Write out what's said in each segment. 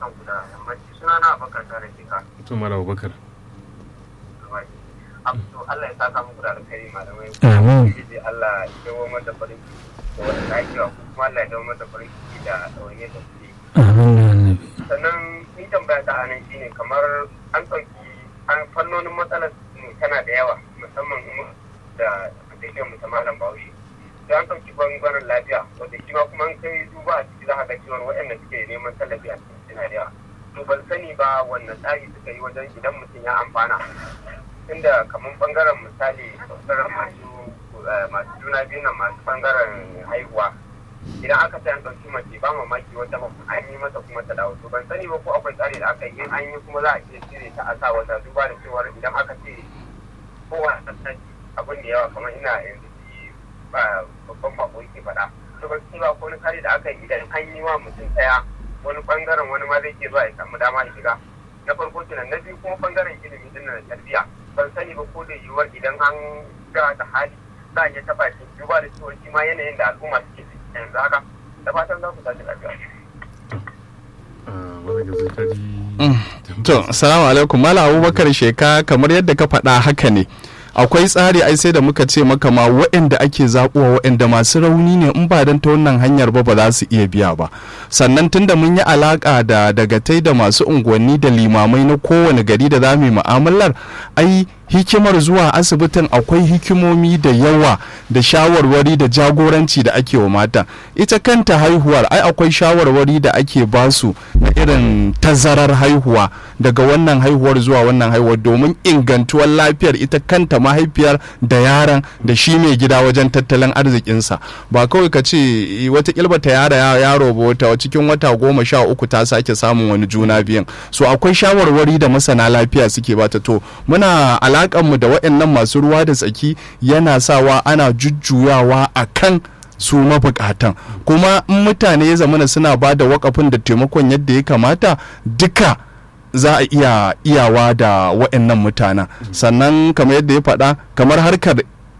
barkan ku da yammaci suna na abakar tare ke ka to mala abubakar to Allah ya saka muku da alkhairi malamai Amin. Ubangiji Allah ya dawo mata farin ciki da wani lafiya ko kuma Allah ya dawo mata farin ciki da ɗawaye da kuke amin ya annabi sannan ni tambaya ta anan shine kamar an ɗauki an fannonin matsalar mu tana da yawa musamman mu da da mu ta malam Bahaushe da an ɗauki bangaren lafiya wanda shi ma kuma an kai duba a ciki za ka ga cewa waɗanda suke neman tallafi a cikin suna da yawa to ban sani ba wannan tsari suka yi wajen idan mutum ya amfana tunda kamar bangaren misali bangaren masu eh, masu juna biyu nan masu bangaren haihuwa idan aka ce an ɗauki mace ba mamaki wata ba an yi mata kuma ta dawo to ban sani ba ko akwai tsari da aka yi in an yi kuma za a iya cire ta a sa wata duba da cewar idan aka ce kowa a sassan abin da yawa kamar ina yanzu shi ba babban bako yake faɗa to ban sani ba ko wani tsari da aka yi idan an yi wa mutum ɗaya wani bangaren wani ma zai ke zuwa ya samu dama ya shiga na farko kenan na biyu kuma bangaren ilimi din da tarbiyya ban sani ba ko da yiwuwar idan an ga da hali za a iya taɓa shi duba da cewa shi ma yanayin da al'umma suke ciki yanzu haka da fatan za ku tashi lafiya. wani gaza ta ji To, salamu alaikum Malam Abubakar Sheka kamar yadda ka faɗa haka ne. Akwai tsari ai sai da muka ce maka ma waɗanda ake zaɓuwa waɗanda masu rauni ne in ba don ta wannan hanyar ba ba za su iya biya ba. Sannan tunda mun yi alaƙa da dagatai da masu unguwanni da limamai na kowane gari da za mu yi mu'amalar ai hikimar zuwa asibitin akwai hikimomi da yawa da shawarwari da jagoranci da ake wa mata ita kanta haihuwar ai akwai shawarwari da ake basu na irin tazarar haihuwa daga wannan haihuwar zuwa wannan haihuwar domin ingantuwar lafiyar ita kanta mahaifiyar da yaron da shi mai gida wajen tattalin arzikinsa ba kawai ka ce wata kilba ta yara yaro ba wata cikin wata goma sha uku ta sake samun wani juna biyan so akwai shawarwari da masana lafiya suke bata to muna alakanmu da waɗannan masu ruwa da tsaki yana sawa ana jujjuyawa a kan su mabukatan kuma in mutane ya zamana suna ba da wakafin da taimakon yadda ya kamata duka za a iya iyawa da waɗannan mutanen sannan kamar yadda ya faɗa kamar harkar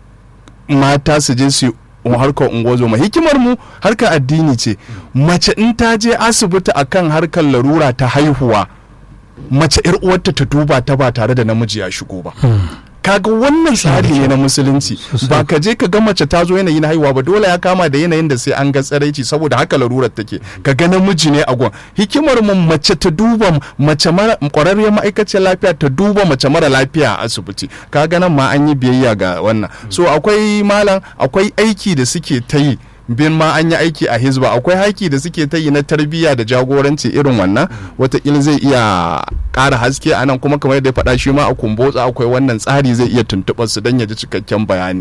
mata su je su harkar ungozoma hikimar mu harkar addini ce mace in ta je asibiti akan harkar larura ta haihuwa mace yar uwarta ta duba ta ba tare da namiji ya shigo ba kaga wannan tsari ne na musulunci ba ka je ka ga mace ta zo yanayin haihuwa ba dole ya kama da yanayin da sai an ga tsaraici saboda haka larurar take ka ga namiji ne a gon hikimar mu mace ta duba mace mara kwararriyar ma'aikaciyar lafiya ta duba mace mara lafiya a asibiti kaga nan ma an yi biyayya ga wannan so akwai malam akwai aiki da suke ta yi bin ma an yi aiki a hizba akwai haiki da suke ta yi na tarbiyya da jagoranci irin wannan watakila zai iya ƙara haske a nan kuma kamar yadda ya faɗa shi ma a kumbotsa akwai wannan tsari zai iya tuntuɓar su don ya ji cikakken bayani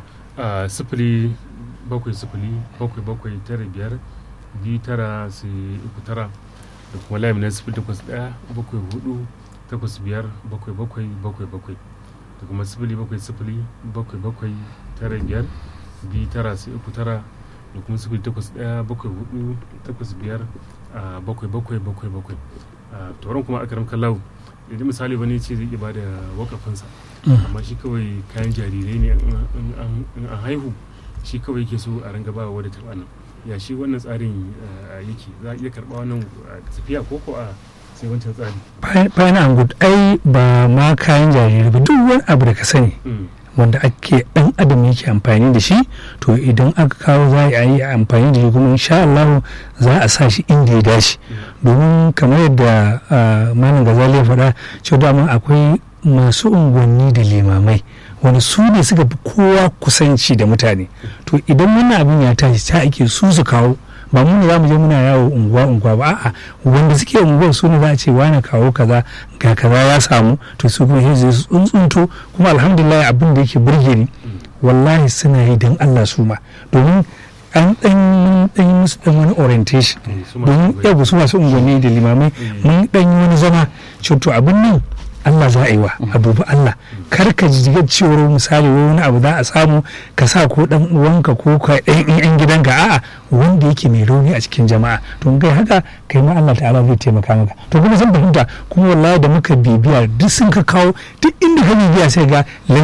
a sifili bakwai sifili bakwai bakwai tara biyar biyu tara sai uku tara da kuma layin na sifili takwas ɗaya bakwai hudu takwas biyar bakwai bakwai bakwai bakwai da kuma sifili bakwai sifili bakwai bakwai tara biyar biyu tara sai uku tara da kuma sifili takwas ɗaya bakwai hudu takwas biyar a bakwai bakwai bakwai bakwai a tauran kuma akaram kallahu idan misali wani ce zai iya bada wakafinsa amma shi kawai kayan jarirai ne in an haihu shi kawai yake so a ringa bawa wadda taɓa nan ya shi wannan tsarin yake za a iya karɓa wannan tafiya ko ko a sai wancan tsari bayan an gudu ai ba ma kayan jarirai ba duk wani abu da ka sani wanda ake dan adam yake amfani da shi to idan aka kawo za a yi amfani da shi kuma insha Allah za a sa shi inda ya dace domin kamar yadda malam gazali ya faɗa cewa dama akwai masu unguwanni da limamai wani su ne suka fi kowa kusanci da mutane to idan wannan abin ya tashi ta ake su su kawo ba mu ne za mu je muna yawo unguwa unguwa ba a'a wanda suke unguwar su ne za a ce wani kawo kaza ga kaza ya samu to su kuma sai su tsuntsunto kuma alhamdulillah abin da yake burge ni wallahi suna yi don Allah su ma domin an dan dan musu dan wani orientation domin yau su masu unguwanni da limamai mun dan yi wani zama to abin nan Allah za a yi wa abubu Allah kar ka ji cewar misali wani abu za a samu ka sa ko dan uwanka ko ka ɗan yan gidanka a'a wanda yake mai rauni a cikin jama'a to kai haka kai ma Allah ta'ala zai taimaka maka to kuma zan fahimta kuma wallahi da muka bibiya duk sun ka kawo duk inda ka bibiya sai ga lalle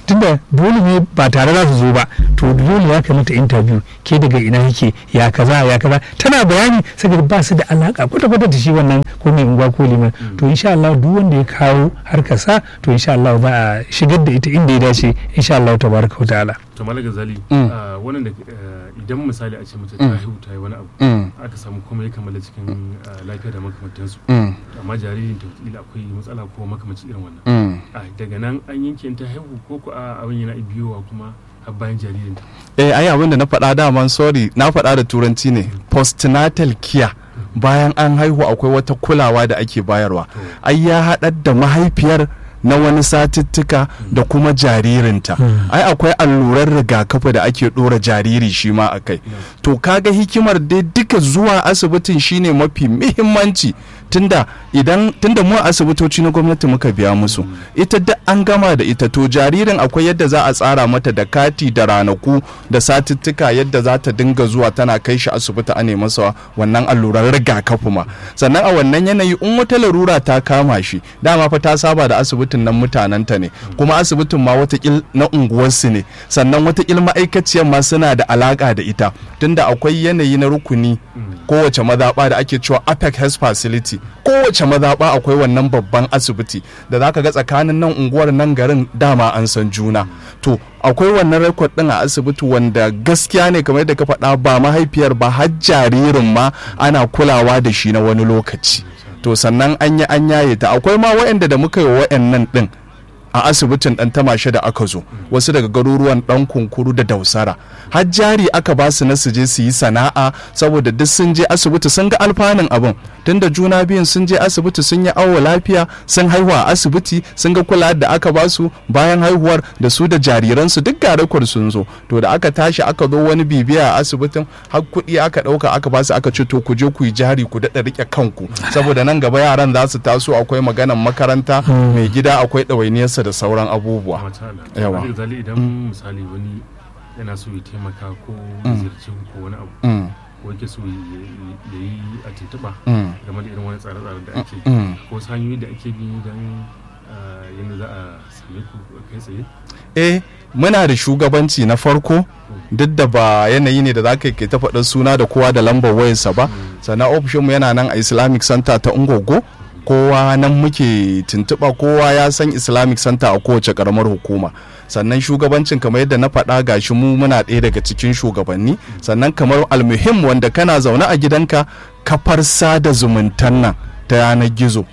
tunda dole ne ba tare za su zo ba to dole ya kai mata interview ke daga ina yake ya kaza ya kaza tana bayani saboda ba su da alaka kwata kwata da shi wannan ko mai unguwa ko liman to insha Allah duk wanda ya kawo harkar sa to insha Allah za a shigar da ita inda ya dace insha Allah tabaraka wa ta'ala to malaga zali Mm. ah, wannan da eh, idan misali a ce mace ta haihu ta yi wani abu Mm. aka samu kuma ya kammala cikin ah, lafiya da makamantansu Mm. amma jaririn ta wataƙila akwai matsala ko makamancin irin wannan Mm. Ah, daga nan an yanke ta haihu ko ko a abin yana biyowa kuma har bayan jaririn ta eh ai abin da na faɗa daman sorry na faɗa da turanci ne postnatal care bayan an haihu akwai wata kulawa da ake bayarwa ai ya haɗar da mahaifiyar na wani satuttuka da kuma jaririnta ai akwai allurar rigakafi da ake ɗora jariri shi ma a kai to kaga hikimar dai duka zuwa asibitin shine mafi muhimmanci tunda idan tunda mu a asibitoci na gwamnati muka biya musu ita duk an gama da ita to jaririn akwai yadda za a tsara mata da kati da ranaku da satuttuka yadda za ta dinga zuwa tana kai shi asibiti a masa wannan alluran rigakafi ma sannan a wannan yanayi in wata larura ta kama shi dama fa ta saba da asibitin nan mutanenta ne kuma asibitin ma watakil na unguwarsu ne sannan watakil ma'aikaciyar ma suna da alaka da ita tunda akwai yanayi na rukuni kowace mazaɓa da ake cewa apec health facility kowace mazaɓa akwai wannan babban asibiti da zaka ga tsakanin nan unguwar nan garin dama an san juna to akwai wannan rekod din a asibiti wanda gaskiya ne kamar yadda ka faɗa ba mahaifiyar ba har jaririn ma ana kulawa da shi na wani lokaci to sannan an yi an yaye ta akwai ma waɗanda da muka yi wa waɗannan ɗin a asibitin ɗan tamashe da aka zo wasu daga garuruwan ɗan kunkuru da dausara har jari aka ba su na su je su yi sana'a saboda duk sun je asibiti sun ga alfanun abin tunda juna biyun sun je asibiti sun yi awo lafiya sun haihuwa a asibiti sun ga kula da aka ba su bayan haihuwar da su da jariransu duk garakwar sun zo to da aka tashi aka zo wani bibiya a asibitin har kuɗi aka ɗauka aka ba su aka ce to ku je ku yi jari ku daɗa riƙe kanku saboda nan gaba yaran za su taso akwai maganan makaranta mai gida akwai ɗawainiyarsa da sauran abubuwa mata da Yawa. malaga zali idan misali wani yana so ya taimaka ko ziyarci ko wani abu Mm, ko yake so ya ya yi a tuntuɓa mm, game da irin wani tsare-tsare da ake mm. ko wasu hanyoyi da ake bi don ah, yadda za a same ku kai tsaye eh muna da shugabanci na farko duk da ba yanayi ne da za ka yi ta faɗin suna da kowa da lambar wayarsa ba sannan ofishinmu yana nan a islamic center ta ungogo kowa nan muke tuntuɓa kowa ya san islamic center a kowace ƙaramar hukuma sannan shugabancin kamar yadda na faɗa gashi mu muna ɗaya daga cikin shugabanni sannan kamar almuhim wanda kana zaune a gidanka kafar sada zumuntan nan ta yanar gizo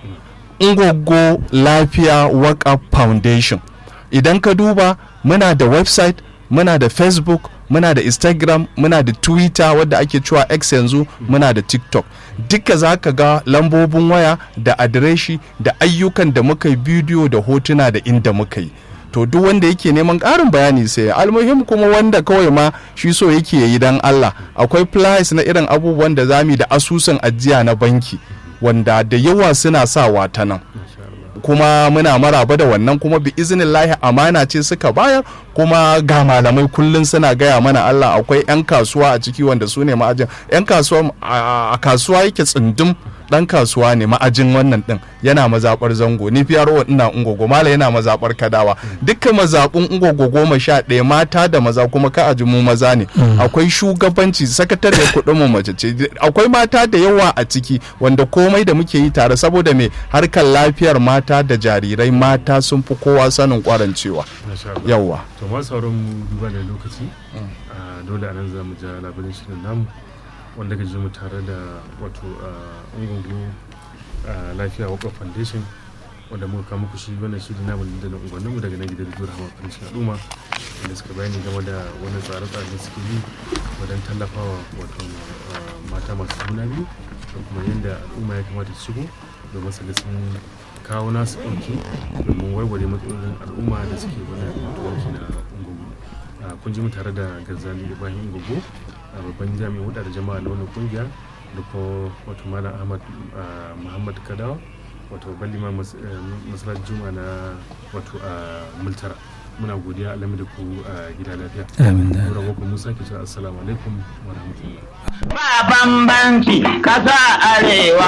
ungogo lafiya waka foundation idan ka duba muna da website muna da facebook muna da instagram muna da twitter wadda ake cewa x yanzu muna da tiktok duka za ka ga lambobin waya da adireshi da ayyukan da muka yi bidiyo da hotuna da inda muka yi to duk wanda yake neman ƙarin bayani sai almuhim kuma wanda kawai ma shi so yake yi dan Allah akwai flyers na irin abubuwan da zamu yi da asusun ajiya na banki wanda da yawa suna sawa ta nan kuma muna maraba da wannan kuma bi iznillahi amana ce suka bayar kuma ga malamai kullum suna gaya mana Allah akwai 'yan kasuwa a ciki wanda su ne ma'ajin 'yan kasuwa a a kasuwa yake tsundum dan kasuwa ne ma'ajin wannan din yana mazabar zango ni fiyarwa ina ungogo mala yana mazabar kadawa dukkan mazabun ungogo goma sha ɗaya mata da maza kuma ka aji mu maza ne akwai shugabanci sakatare kuɗin mu mace ce akwai mata da yawa a ciki wanda komai da muke yi tare saboda me harkar lafiyar mata da jarirai mata sun fi kowa sanin kwarancewa Masha Allah. yawa to ma sauran mu duba da lokaci ah, dole a nan za mu ja labarin shirin namu wanda ka ji mu tare da wato ungungu lafiya wakwa foundation wanda muka kawo muku shi wannan shirin namu da na unguwannin mu daga nan gidan zuwa hama farin al'umma wanda suka bayani game da wani tsare-tsare da suke yi wajen tallafawa wato ah, mata masu juna biyu da kuma yadda al'umma ya kamata su shigo domin su ga sun kawo nasu ɗauki domin warware matsalolin al'umma da suke wannan yanki na ungugu kun ji mu tare da garzali ibrahim ungugu a babban jami'in hudu da jama'a na wannan kungiya da kuma wato malam ahmad ah, muhammad kadawa wato babban liman masalar juma na wato a multara muna godiya alamu da ku a gida lafiya amin da Nura Boko Musa ke cewa assalamu alaikum wa rahmatullah ba bambanci kasa arewa